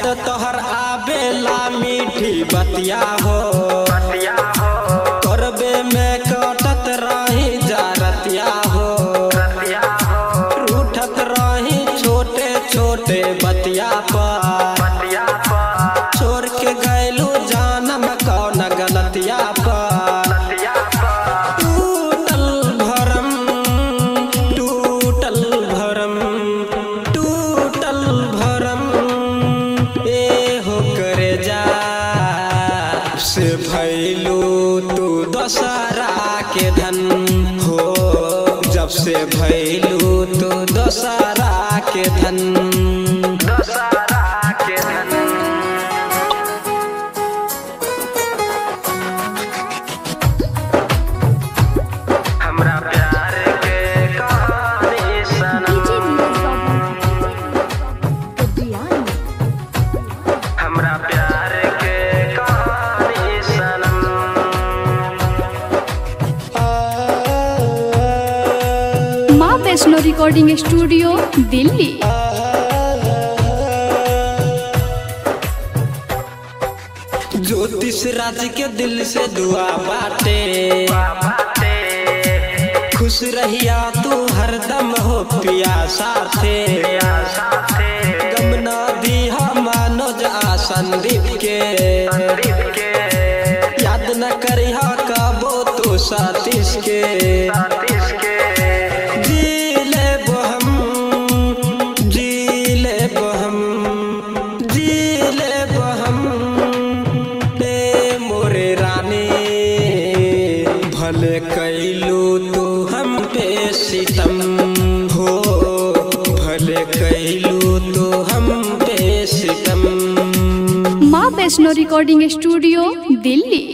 याद तोहर आवेला मीठी बतिया हो बतिया हो करबे में कटत रही जारतिया हो रतिया हो रूठत रही छोटे छोटे बतिया पर बतिया पर छोड़ के गैलू जानम कौन गलतिया पर बतिया पर टूटल भरम टूटल भरम टूटल भरम ए हो करे जा से भैलू तू दशहरा के धन हो जब से भैलू तू दशहरा के धन दशहरा के धन हमरा प्यार के कहानी सनम हमरा प्यार के कहानी सनम माँ वैष्णो रिकॉर्डिंग स्टूडियो दिल्ली ज्योतिष राज के दिल से दुआ बाटे बाटे खुश रहिया तू हरदम हो पिया साथे साथे गम न दिहा मनोज आ संदीप के संदीप के याद न करिहा कबो तू सतीश के सतीश के जी लेब हम जी लेब हम जी लेब हम ए मोरे रानी भले कैलू तू हम पे सितम हो भले कैलू तू हम पे सितम माँ वैष्णो रिकॉर्डिंग स्टूडियो दिल्ली